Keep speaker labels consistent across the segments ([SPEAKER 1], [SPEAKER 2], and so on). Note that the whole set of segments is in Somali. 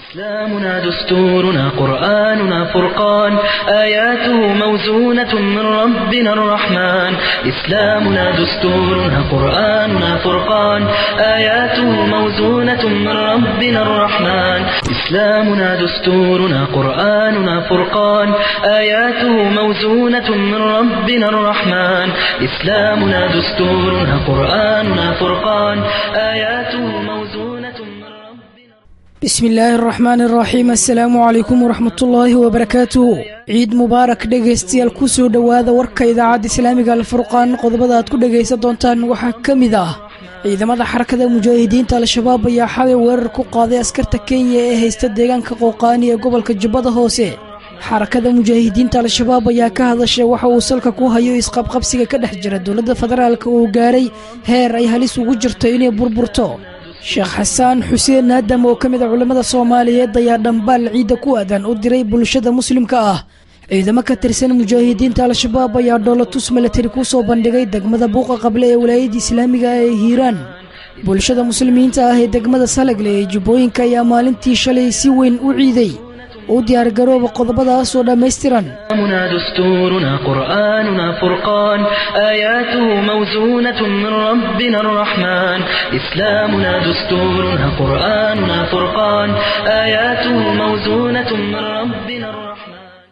[SPEAKER 1] إسلامنا دستورنا قرآننا فرقان آياته موزونة من ربنا الرحمن إسلامنا دستورنا قرآننا فرقان آياته موزونة من ربنا الرحمن إسلامنا دستورنا قرآننا فرقان آياته موزونة من ربنا الرحمن إسلامنا دستورنا قرآننا فرقان آياته موزونة من ربنا
[SPEAKER 2] bismi illaahi araxmaan araxiim assalaamu calaykum waraxmatullaahi wabarakaatuhu ciid mubaarak dhegaystayaal ku soo dhowaada warka idaacadda islaamiga alfurqaan qodobada aad ku dhegaysan doontaan waxaa ka mid ah ciidamada xarakada mujaahidiinta al-shabaab ayaa xalay weerar ku qaaday askarta kenya ee haysta deegaanka qowqaani ee gobolka jubbada hoose xarakada mujaahidiinta al-shabaab ayaa ka hadashay waxa uu salka ku hayo isqabqabsiga ka dhex jira dowladda federaalka uu gaaray heer ay halis ugu jirto inay burburto sheekh xasaan xuseen naadam oo ka mid a culimmada soomaaliyeed ayaa dhambaal ciidda ku aadan u diray bulshada muslimka ah ciidamo ka tirsan mujaahidiinta al-shabaab ayaa dhoolatus milatari ku soo bandhigay degmada buuqa qable ee walaayadda islaamiga ee hiiraan bulshada muslimiinta ah ee degmada salagle ee jubbooyinka ayaa maalintii shalay si weyn u ciiday u diyaargarooba qodobadaas oo dhammaystiran
[SPEAKER 1] إسلامنا دستورنا قرآننا فرقان آياته موزونة من ربنا الرحمن إسلامنا دستورنا قرآننا فرقان آياته موزونة من ربنا الرحمن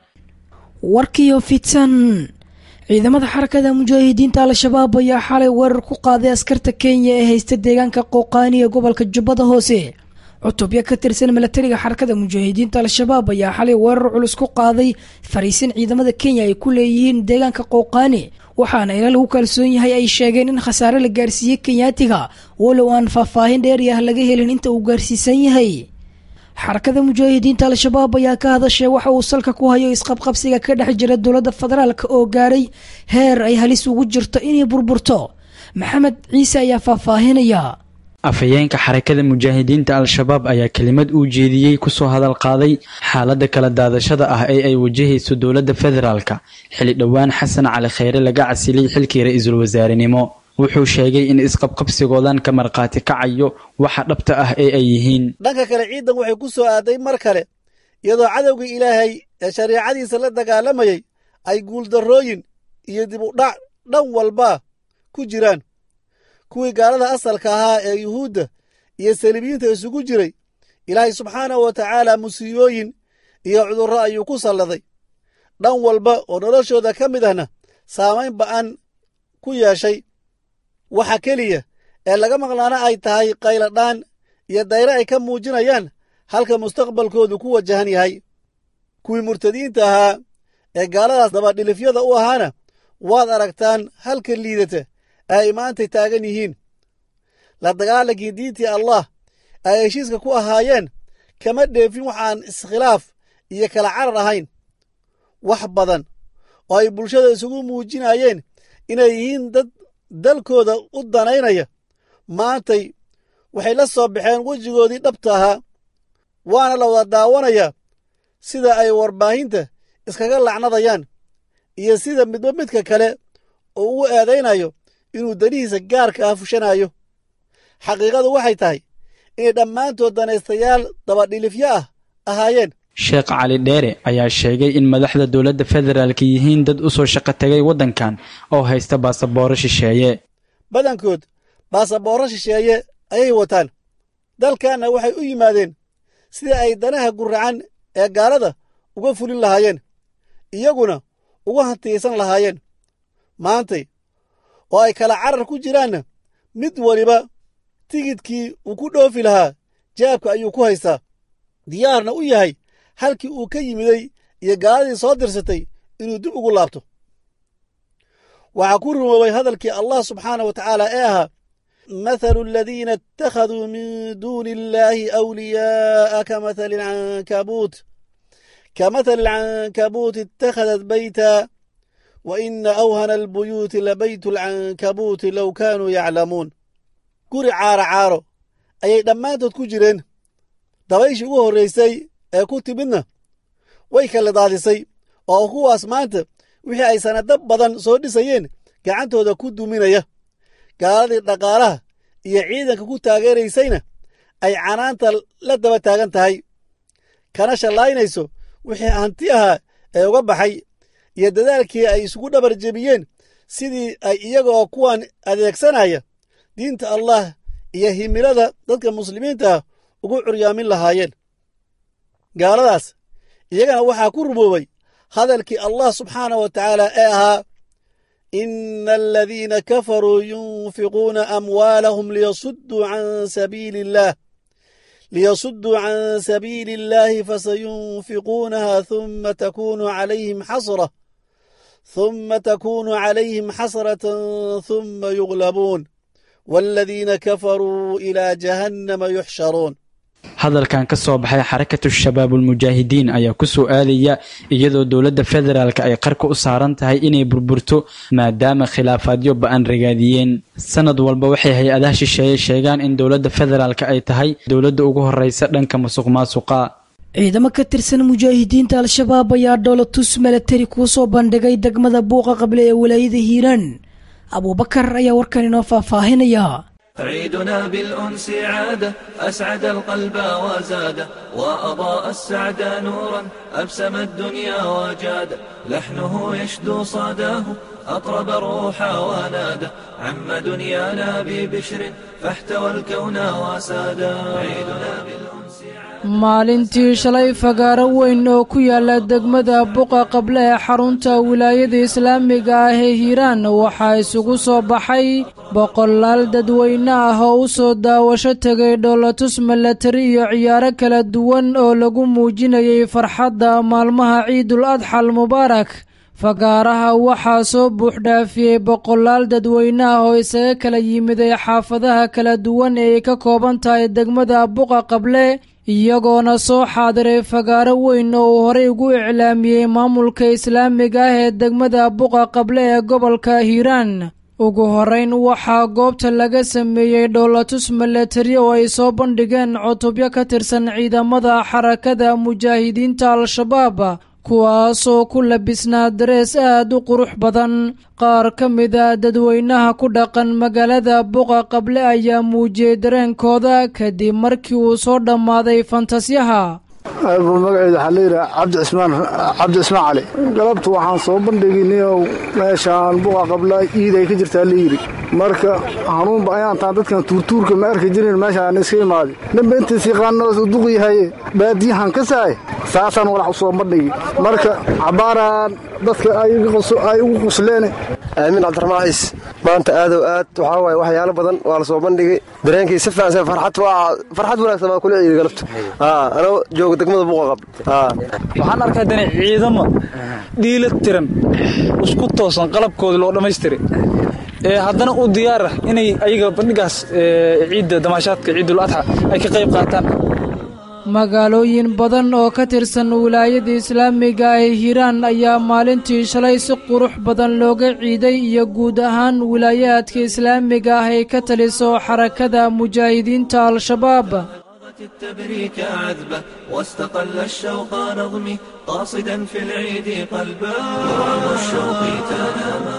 [SPEAKER 2] warkiyo fidsan ciidamada xarakada mujaahidiinta al-shabaab ayaa xalay weerar ku qaaday askarta kenya ee haysta deegaanka qowqaani ee gobolka jubbada hoose cutubyo ka tirsan milatariga xarakada mujaahidiinta al-shabaab ayaa xalay weerar culus ku qaaday fariisin ciidamada kenya ay ku leeyihiin deegaanka qowqaani waxaana ila lagu kalsoon yahay ay sheegeen in khasaare la gaarsiiyey kenyaatiga walow aan faahfaahin dheeri ah laga helin inta uu gaarsiisan yahay xarakada mujaahidiinta al-shabaab ayaa ka hadashay waxa uu salka ku hayo isqabqabsiga ka dhex jira dowladda federaalka oo gaaray heer ay halis ugu jirto inay burburto maxamed ciise ayaa faahfaahinaya
[SPEAKER 3] afhayeenka xarakada mujaahidiinta al-shabaab ayaa kelimad uu jeediyey kusoo hadal qaaday xaaladda kala daadashada ah ee ay wajahayso dowladda federaalka xili dhowaan xasan cali kheyre laga casilay xilkii ra-iisul wasaarenimo wuxuu sheegay in isqabqabsigoodan ka markhaati kacayo waxa dhabta ah ee ay yihiin
[SPEAKER 4] dhanka kale ciidan waxay ku soo aaday mar kale iyadoo cadowgii ilaahay ee shariicadiisa la dagaalamayay ay guuldarrooyin iyo dib u dhac dhan walba ku jiraan kuwii gaalada asalka ahaa ee yuhuudda iyo saliibiyiinta isugu jiray ilaahay subxaanahu wa tacaala musiibooyin iyo cudurro ayuu ku salladay dhan walba oo noloshooda ka mid ahna saamayn ba'an ku yeeshay waxa keliya ee laga maqlaana ay tahay qayladhaan iyo dayre ay ka muujinayaan halka mustaqbalkoodu ku wajahan yahay kuwii murtadiinta ahaa ee gaaladaas dabadhilifyada u ahaana waad aragtaan halka liidata ee ay maantay taagan yihiin la dagaalankii diintii allah ay heshiiska ku ahaayeen kama dheefin waxaan iskhilaaf iyo kala carar ahayn wax badan oo ay bulshada isugu muujinayeen inay yihiin dad dalkooda u danaynaya maantay waxay la soo baxeen wejigoodii dhabta ahaa waana la wada daawanayaa sida ay warbaahinta iskaga lacnadayaan iyo sida midba midka kale oo ugu eedaynayo inuu danihiisa gaarka ah fushanayo xaqiiqadu waxay tahay inay dhammaantood danaystayaal dabadhilifyo ah ahaayeen
[SPEAKER 3] sheekh cali dheere ayaa sheegay in madaxda dowladda federaalka yihiin dad u soo shaqo tegay waddankan oo haysta baasabooro shisheeye
[SPEAKER 4] badankood baasaboorro shisheeye ayay wataan dalkanna waxay u yimaadeen sida ay danaha guracan ee gaalada uga fulin lahaayeen iyaguna uga hantiyaysan lahaayeen maantay oo ay kala carar ku jiraanna mid waliba tigidkii uu ku dhoofi lahaa jaabka ayuu ku haystaa diyaarna u yahay halkii uu ka yimiday iyo gaaladii soo dirsatay inuu dib ugu laabto waxaa ku rumoobay hadalkii allah subxaana wa tacaala ee ahaa mathalu aladiina ittakhaduu min duuni illaahi awliyaa'a ka mathali alcankabuut ka mathali alcankabuut ittakhadat bayta wa ina awhana albuyuuti labaytu alcankabuuti low kaanuu yaclamuun guri caaro caaro ayay dhammaantood ku jireen dabayshii ugu horraysay ee ku timidna way kala daadisay oo kuwaas maanta wixii ay sanado badan soo dhisayeen gacantooda ku duminaya gaaladii dhaqaalaha iyo ciidanka ku taageeraysayna ay canaanta la daba taagan tahay kana shallaynayso wixii hanti ahaa ee uga baxay iyo dadaalkii ay isugu dhabar jebiyeen sidii ay iyagoo kuwan adeegsanaya diinta allah iyo himilada dadka muslimiinta ah ugu curyaamin lahaayeen gaaladaas iyagana waxaa ku rumoobay hadalkii allah subxaanah wa tacaala ee ahaa ina aladiina kafaruu yunfiquuna amwaalahum liyasudduu can sabiili illaah liyasudduu can sabiili illaahi fasayunfiquunaha huma takunu calayhim xasra ثم تكون عليهم حسرة ثم يغلبون والذين كفروا إلى جهنم يحشرون
[SPEAKER 3] hadalkan ka soo baxay xarakatu shabaabulmujaahidiin ayaa ku soo aadaya iyadoo dowladda federaalk ay qarka u saaran tahay inay burburto maadaama khilaafaadyo ba-an ragaadiyeen sanad walba waxay hay-adaha shisheeye sheegaan in dowladda federaalk ay tahay dowladda ugu horeysa dhanka musuq maasuqa
[SPEAKER 2] ciidamo ka tirsan mujaahidiinta al-shabaab ayaa dhoolatus milatari kuu soo bandhigay degmada buuqa qable ee walaayada hiiraan abuubakar ayaa warkan inoo faahfaahinaya
[SPEAKER 5] عيدنا بالأنس عادة أسعد القلب وزاد وأضاء السعد نورا أبسم الدنيا وجاد لحنه يشدو صداه أطرب الروح ونادى عم دنيانا ببشر فاحتوى الكون وسادا عيدنا بالأنس
[SPEAKER 6] maalintii shalay fagaaro weyn oo ku yaala degmada buqa qable ee xarunta wilaayada islaamiga ah ee hiiraan waxaa isugu soo baxay boqolaal dadweyne ah oo u soo daawasho tegay dhoolatus milatari iyo ciyaaro kala duwan oo lagu muujinayay farxadda maalmaha ciidul adxal mubaarak fagaaraha waxaa soo buuxdhaafiyey boqolaal dadweyne ah oo isaga kala yimiday xaafadaha kala duwan ee ay ka kooban tahay degmada buqa qable iyagoona soo xaadiray fagaaro weyn oo uu horey ugu iclaamiyey maamulka islaamiga ah ee degmada buqa qable ee gobolka hiiraan ugu horeyn waxaa goobta laga sameeyey dhoolatus milatari oo ay soo bandhigeen cutubyo ka tirsan ciidamada xarakada mujaahidiinta al-shabaab kuwaasoo ku labisnaa darees aad u qurux badan qaar ka mida dadweynaha ku dhaqan magaalada buqa qable ayaa muujiyey dareenkooda kadib markii uu soo dhammaaday fantasyaha
[SPEAKER 7] magaceeda waxaa layidhaha cabdi cismaan cabdi cismaan cali galabtu waxaan soo bandhiginay meeshaan buqa qabla iid ay ka jirtaa layidhi marka hanuunba ayaan taan dadkan tuurtuurka ma arki jirin meeshaan iska imaaday ninba intiis yaqaano duq yahaye baadiyahan ka saay saasaan walax u soo bandhigi marka cabaaraan dadka ay ugu qusleen
[SPEAKER 8] aamin cabdiraxmaan ciis maanta aadow aad waxaa waaye waxyaalo badan waa la soo bandhigay dareenkii si fiican farxad waa farxad wanaagsan baan kula ciiday galabta anoo jooga degmada buuqa qab
[SPEAKER 9] waxaan arkaa dani ciidamo dhiila tiran isku toosan qalabkooda loo dhammaystiray ee haddana u diyaar ah inay ayaga bandhigaas ciidda damaashaadka ciidul adxa ay ka qayb qaataan
[SPEAKER 6] magaalooyin badan oo ka tirsan wilaayada islaamiga ee hiiraan ayaa maalintii shalay si qurux badan looga ciiday iyo guud ahaan wilaayaadka islaamiga ah ay ka taliso xarakada mujaahidiinta al-shabaab
[SPEAKER 5] التبريك عذبة واستقل الشوق نظمي قاصدا في العيد قلبا يرعب الشوق تناما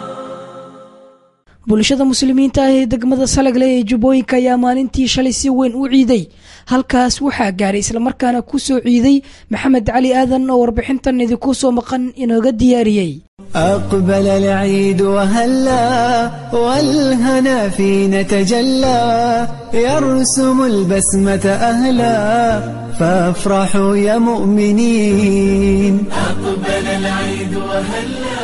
[SPEAKER 2] bulshada muslimiinta ah ee degmada salagle ee jubbooyinka ayaa maalintii shalay si weyn u ciiday halkaas waxaa gaaray islamarkaana ku soo ciiday maxamed cali aadan oo warbixintan idinku soo maqan inooga diyaariyey
[SPEAKER 10] أقبل العيد وهلا والهنا فينا تجلى يرسم البسمة أهلا فافرحوا يا مؤمنين
[SPEAKER 5] أقبل العيد وهلا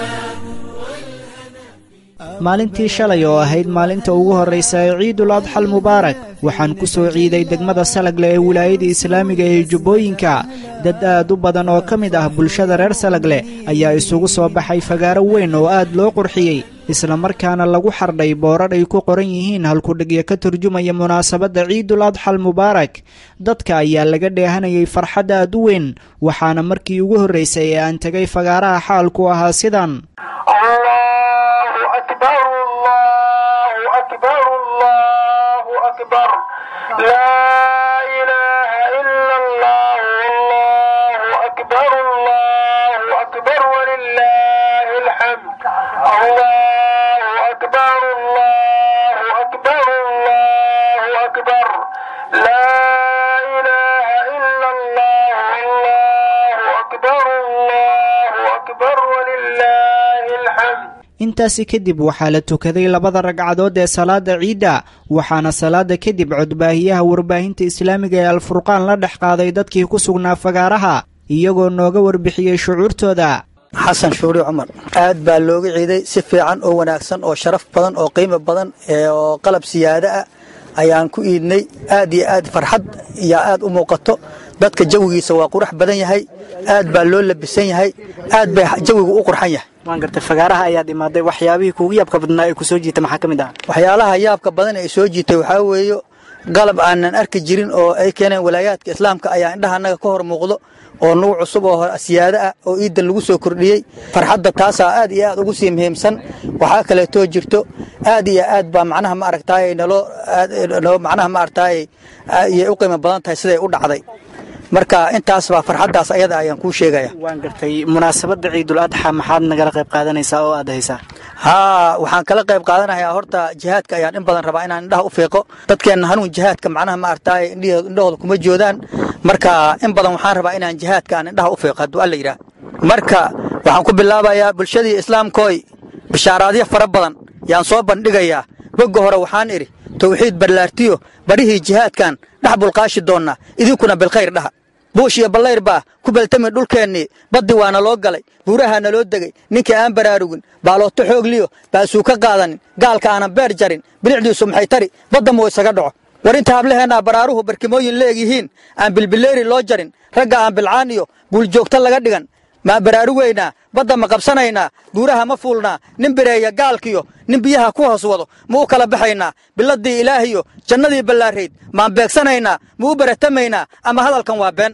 [SPEAKER 11] maalintii shalay oo ahayd maalinta ugu horraysa ee ciidul adxal mubaarak waxaan ku soo ciiday degmada salagle ee wilaayada islaamiga ee jubbooyinka dad aad u badan oo ka mid ah bulshada reer salagle ayaa isugu soo baxay fagaaro weyn oo aad loo qurxiyey islamarkaana lagu xardhay boorar ay ku qoran yihiin halkudhigyo ka turjumaya munaasabadda ciidul adxal mubaarak dadka ayaa laga dheehanayay farxad aad u weyn waxaana markii ugu horraysay ee aan tegay fagaaraha xaalku ahaa sidan intaasi kadib waxaa la tukaday labada ragcadood ee salaada ciidda waxaana salaada kadib codbaahiyaha warbaahinta islaamiga ee alfurqaan la dhex qaaday dadkii ku sugnaa fagaaraha iyagoo nooga warbixiyey shucuurtooda
[SPEAKER 12] xasan shuuri cumar aad baa looga ciiday si fiican oo wanaagsan oo sharaf badan oo qiimo badan oo qalab siyaado ah ayaan ku iidnay aad iyo aad farxad yaa aad u muuqato dadka jawigiisa waa qurux badan yahay aad baa loo labisan yahay aad bay jawigu u qurxan yahay
[SPEAKER 11] waan gartay fagaaraha ayaad imaaday waxyaabihii kuugu yaabka badnaa ee kusoo jiita maxaa ka mid ah
[SPEAKER 12] waxyaalaha yaabka badan ee soo jiitay waxaa weeye qalab aanan arki jirin oo ay keeneen walaayaadka islaamka ayaa indhaha annaga ka hor muuqdo oo nugu cusub oo siyaado ah oo iiddan lagu soo kordhiyey farxadda taasaa aad iyo aad ugu sii muhiimsan waxaa kaleetoo jirto aad iyo aad baa macnaha ma aragtaay naloo macnaha ma aragtaay iyay u qiimo badan tahay siday u dhacday marka intaas baa farxaddaas ayada ayaan kuu sheegaya
[SPEAKER 11] waan gartay munaasabadda ciidul adxa maxaad nagala qayb qaadanaysaa oo aad haysaa
[SPEAKER 12] haa waxaan kala qayb qaadanayaa horta jihaadka ayaan in badan rabaa inaan indhaha u fiiqo dadkeenna hanuun jihaadka macnaha ma aragtaay indhahooda kuma joodaan marka in badan waxaan rabaa inaan jihaadka aan indhaha u fiiqo hadduu alla yidhaah marka waxaan ku bilaabayaa bulshadii islaamkooy bishaaraadyo fara badan yaan soo bandhigayaa bogga hore waxaan idhi tawxiid ballaartiyo barihii jihaadkan dhex bulqaashi doonnaa idinkuna bilkhayr dhaha buush iyo ballayr baa ku beltami dhulkeennii baddi waana loo galay buurahaa naloo degay ninkii aan baraarugin baalooto xoogliyo baasuu ka qaadanin gaalka aanan beer jarin bilicdiisu maxay tari badda muu isaga dhaco war inta hablaheennaa baraaruhu barkimooyin leegyihiin aan bilbileeri loo jarin ragga aan bilcaan iyo buuljoogta laga dhigan maa baraarugaynaa badda ma qabsanaynaa buuraha ma fuulnaa nin bireeya gaalkiyo nin biyaha ku hoos wado ma u kala baxaynaa biladdii ilaahiyo jannadii ballaarayd maan beegsanaynaa ma u baratamaynaa ama hadalkan waa been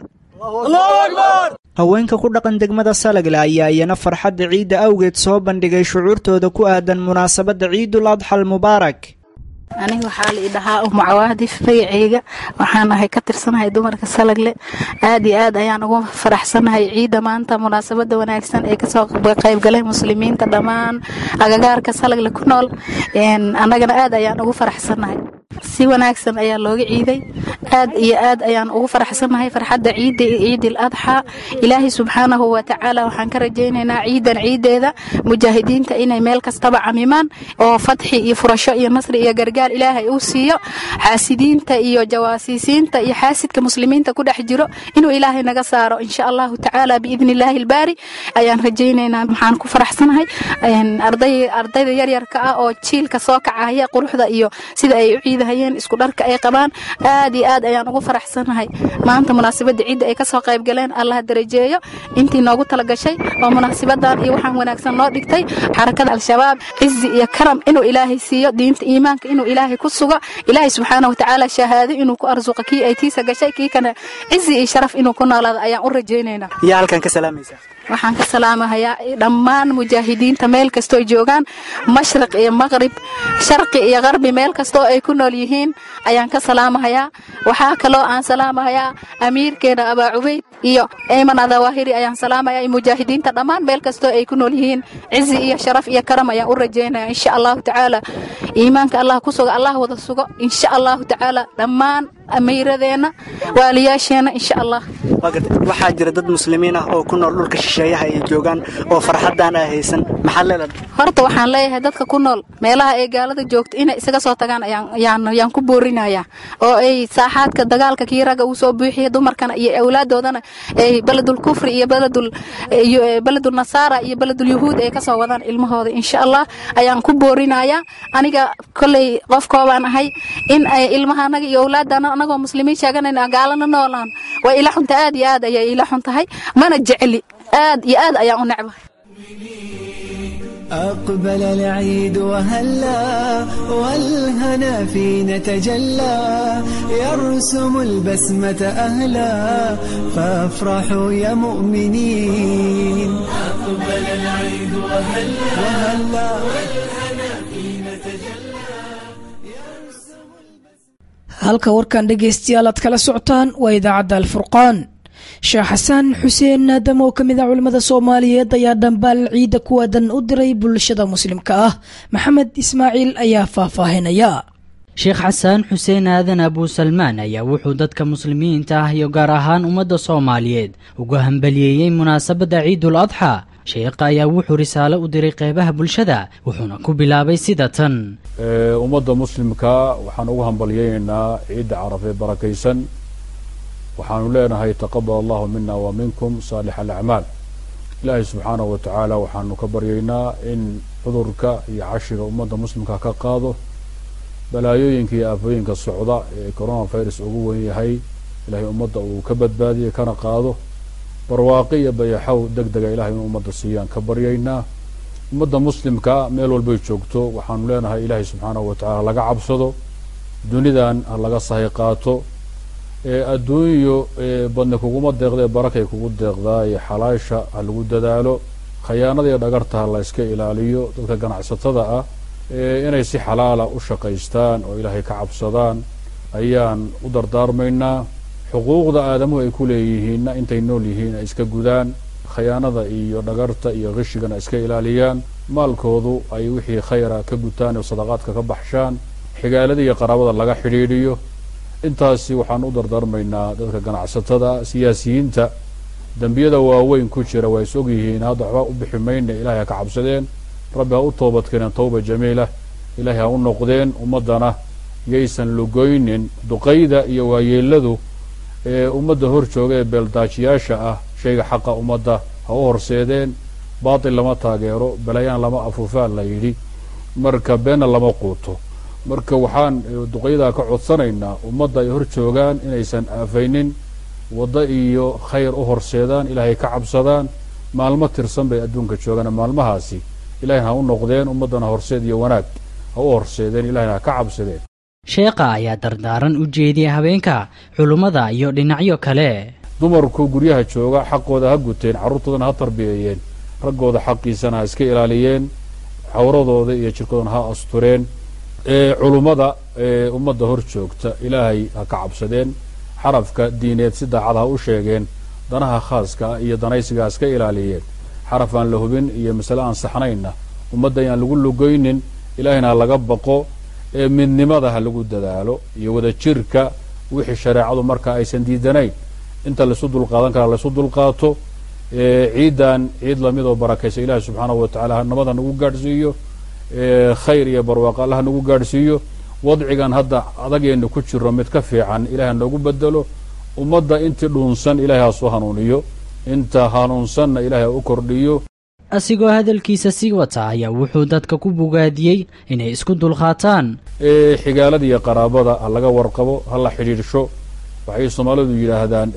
[SPEAKER 11] haweenka ku dhaqan degmada salagle ayaa iyana farxadda ciidda awgeed soo bandhigay shucuurtooda ku aadan munaasabadda ciidul adxal mubaarak
[SPEAKER 13] aniga waxaa la idhahaa umu cawaadif magaceyga waxaan ahay ka tirsanahay dumarka salagle aad iyo aad ayaan ugu faraxsanahay ciidda maanta munaasabada wanaagsan ee kasoo qaybgalay muslimiinta dhammaan agagaarka salagle ku nool annagana aad ayaan ugu faraxsanahay si wanaagsan ayaa looga ciiday aad iyo aad ayaan ugu faraxsanahay farxadda ciidda ciidil adxa ilaahay subxaanahu wa tacaala waxaan ka rajaynaynaa ciidan ciideeda mujaahidiinta inay meel kastaba camimaan oo fatxi iyo furasho iyo nasri iyo gargaar ilaahay uu siiyo xaasidiinta iyo jawaasiisiinta iyo xaasidka muslimiinta ku dhex jiro inuu ilaahay naga saaro insha allahu tacaala biidni illaahi albaari ayaan rajaynaynaa waxaan ku faraxsanahay ardayda yaryarka ah oo jiilka soo kacaya quruxda iyo sida ay u ciidahayeen isku dharka ay qabaan aad iyo aad ayaan ugu faraxsanahay maanta munaasabadda ciidda ay kasoo qayb galeen allah darajeeyo intii noogu talagashay oo munaasabadan iyo waxaan wanaagsan noo dhigtay xarakada al-shabaab cizi iyo karam inuu ilaahay siiyo diinta iimaanka inuu ilaahay ku sugo ilaahay subxaana watacaala shahaado inuu ku arsuqo kii ay tiisa gashay kii kana cizi iyo sharaf inuu ku noolaado ayaan u rajaynaynaa
[SPEAKER 11] yaa halkan ka salaamaysaa
[SPEAKER 13] waxaan ka salaamahayaa dhammaan mujaahidiinta meel kastoo joogaan mashriq iyo maqrib sharqi iyo qarbi meel kastoo ay ku nool yihiin ayaan ka salaamahayaa waxaa kaloo aan salaamahayaa amiirkeena abaa cubayd iyo eyman adawaahiri ayaan salaamaya mujaahidiinta dhammaan meel kastoo ay ku nool yihiin cizi iyo sharaf iyo karam ayaan u rajaynaya insha allahu tacaala iimaanka allah ku suga allah wada sugo insha allahu tacaala dhammaan amiiradeenna waaliyaasheenna insha allah
[SPEAKER 11] waxaa jira dad muslimiin ah oo ku nool dhulka shisheeyaha ay joogaan oo farxadan ay haysan maxaad leedahay
[SPEAKER 13] horta waxaan leeyahay dadka ku nool meelaha ay gaalada joogto inay isaga soo tagaan ayaan ku boorinayaa oo ay saaxaadka dagaalka kii ragga uu soo buuxiya dumarkana iyo awlaadoodana ay beledul kufri iyo beledul beledul nasaara iyo beledul yuhuud ay kasoo wadaan ilmahooda insha allah ayaan ku boorinayaa aniga kolley qofkoobaan ahay in ay ilmahanaga iyo awlaadana anagoo muslimiin sheeganayna gaalana noolaan waa ila xunta aad iyo aad ayay ila xun tahay mana jecli aad iyo aad ayaan u necbahay
[SPEAKER 10] أقبل العيد وهلا والهنا فينا تجلى يرسم البسمة أهلا فافرحوا يا مؤمنين
[SPEAKER 5] أقبل العيد وهلا
[SPEAKER 10] وهلا
[SPEAKER 5] والهنا فينا تجلى
[SPEAKER 2] halka warkan dhegaystayaal aad kala socotaan waa idaacadda alfurqaan sheekh xasan xuseen naadam oo ka mid ah culimmada soomaaliyeed ayaa dhambaal ciidda kuwaadan u diray bulshada muslimka ah maxamed ismaaciil ayaa faahfaahinaya
[SPEAKER 14] sheekh xasaan xuseen aadan abuusalmaan ayaa wuxuu dadka muslimiinta ah iyo gaar ahaan ummadda soomaaliyeed uga hambaliyeeyey munaasabadda ciidul adxa sheekha ayaa wuxuu risaalo u diray qeybaha bulshada wuxuuna ku bilaabay sida tan
[SPEAKER 15] ummadda muslimka waxaan ugu hambalyaynaynaa ciidda carafee barakaysan waxaanu leenahay taqabal allahu mina wa minkum saalix alacmaal ilaahay subxaanahu wa tacaala waxaanu ka baryaynaa in cudurka iyo cashiga ummadda muslimka ka qaado balaayooyinka iyo aafooyinka socda ee coronavirus ugu wen yahay ilaahay ummadda uu ka badbaadiye kana qaado barwaaqi iyo bayaxow deg dega ilahay in ummadda siiyaan ka baryaynaa ummadda muslimka meel walbay joogto waxaanu leenahay ilaahay subxaanahu wa tacaala laga cabsado dunidan ha laga sahay qaato adduunyo badni kuguma deeqdee barakay kugu deeqdaa iyo xalaasha ha lagu dadaalo khayaanada iyo dhagarta ha la iska ilaaliyo dadka ganacsatada ah inay si xalaala u shaqaystaan oo ilaahay ka cabsadaan ayaan u dardaarmaynaa xuquuqda aadamuhu ay ku leeyihiinna intay nool yihiin ay iska gudaan khayaanada iyo dhagarta iyo qishigana iska ilaaliyaan maalkoodu ay wixii khayra ka gutaan oo sadaqaadka ka baxshaan xigaalada iyo qaraabada laga xidhiidhiyo intaasi waxaan u dardaarmaynaa dadka ganacsatada siyaasiyiinta dembiyada waaweyn ku jira waa is og yihiin hadda waxba u bixi mayna ilaahay ha ka cabsadeen rabbi ha u toobadkeeneen tawba jamiila ilaahay ha u noqdeen ummaddana yaysan lugoynin duqayda iyo waayeeladu ee ummadda hor jooga ee beeldaajiyaasha ah shayga xaqa ummadda ha u horseedeen baatil lama taageero balayaan lama afuufaa la yidhi marka beenna lama quuto marka waxaan duqaydaa ka codsanaynaa ummadda ay hor joogaan inaysan aafaynin waddo iyo khayr u horseedaan ilaahay ka cabsadaan maalmo tirsan bay adduunka joogaan maalmahaasi ilahayna ha u noqdeen ummaddana horseed iyo wanaag ha u horseedeen ilahayna ha ka cabsadeen
[SPEAKER 14] sheekha ayaa dardaaran u jeediyay habeenka culummada iyo dhinacyo kale
[SPEAKER 15] dumarku guryaha jooga xaqooda ha guteen carruurtoodana ha tarbiyeeyeen raggooda xaqiisana ha iska ilaaliyeen xawradooda iyo jirkoodana ha astureen culummada ummadda hor joogta ilaahay ha ka cabsadeen xarafka diineed si daacad ha u sheegeen danaha khaaska ah iyo danaysiga ha iska ilaaliyeen xaraf aan la hubin iyo masale aan saxnaynna ummadda ayaan lagu lugoynin ilaahayna ha laga baqo ee midnimada ha lagu dadaalo iyo wada jirka wixii shareecadu marka aysan diidanayn inta laisu dulqaadan karaa laisu dulqaato ciidan ciid lamid oo barakaysa ilaahi subxaanahu wa tacala nabada nagu gaadhsiiyo khayr iyo barwaaqo allah nagu gaadhsiiyo wadcigan hadda adageenna ku jiro mid ka fiican ilahay noogu bedelo ummadda intii dhuunsan ilahay ha soo hanuuniyo inta hanuunsanna ilahay ha u kordhiyo
[SPEAKER 14] asigoo hadalkiisa sii wata ayaa wuxuu dadka ku bogaadiyey inay isku dulqaataan
[SPEAKER 15] xigaalada iyo qaraabada ha laga warqabo ha la xidhiidhsho waxay soomaalidu yidhaahdaan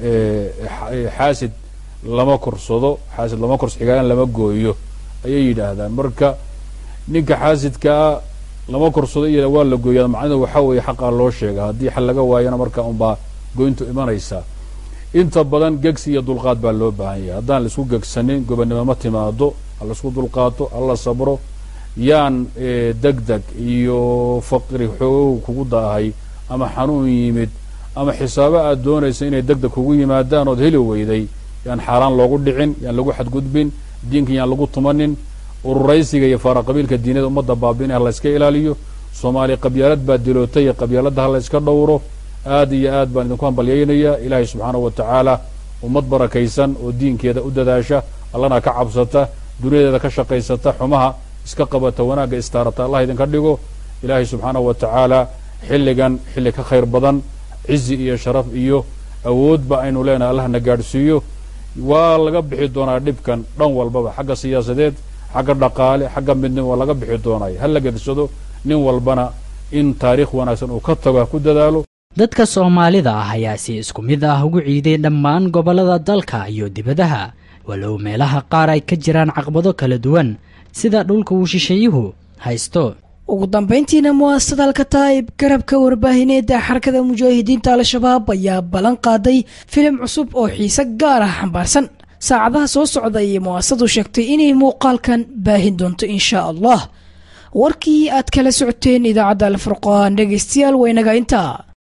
[SPEAKER 15] xaasid lama korsado xaasid lama korso xigaalan lama gooyo ayay yidhaahdaan marka ninka xaasidkaa lama korsado iyo waa la gooyaa macnahedu waxaa weeye xaqaa loo sheega haddii xal laga waayana marka unbaa goyntu imanaysaa inta badan gegsi iyo dulqaad baa loo baahan yahay haddaan laisku gegsanin gobonnimo ma timaado ha laisku dulqaato hala sabro yaan deg deg iyo faqri xoogow kugu daahay ama xanuun yimid ama xisaabo aad doonaysa inay deg deg kugu yimaadaan ood heli weyday yaan xaaraan loogu dhicin yaan lagu xadgudbin diinka yaan lagu tumanin ururaysiga iyo faara qabiilka diinada ummadda baabi'inay ha la iska ilaaliyo soomaaliya qabyaalad baa dilootay iyo qabyaaladda ha la iska dhowro aad iyo aad baan idinku hambalyaynayaa ilaahay subxaanahu wa tacaala ummad barakaysan oo diinkeeda u dadaasha allana ka cabsata duniyadeeda ka shaqaysata xumaha iska qabata wanaagga istaarata allah idinka dhigo ilaahay subxaanahu wa tacaala xilligan xilli ka khayr badan cizi iyo sharaf iyo awoodba aynu leenahay allahna gaadhsiiyo waa laga bixi doonaa dhibkan dhan walbaba xagga siyaasadeed xagga dhaqaale xagga midnimo waa laga bixi doonaya ha la gegsado nin walbana in taariikh wanaagsan uu ka tago ha ku dadaalo
[SPEAKER 14] dadka soomaalida ah ayaa si isku mid ah ugu ciiday dhammaan gobollada dalka iyo dibadaha walow meelaha qaar ay ka jiraan caqbado kala duwan sida dhulka uu shisheeyuhu haysto
[SPEAKER 2] ugu dambayntiina mu'asasada alkataa'ib garabka warbaahineedda xarakada mujaahidiinta al-shabaab ayaa ballan qaaday filim cusub oo xiise gaar ah xambaarsan saacadaha soo socda ayay mu'asasadu sheegtay inay muuqaalkan baahin doonto inshaa allah warkii aad kala socoteen idaacadda alfurqaan dhegaystayaal waynaga intaa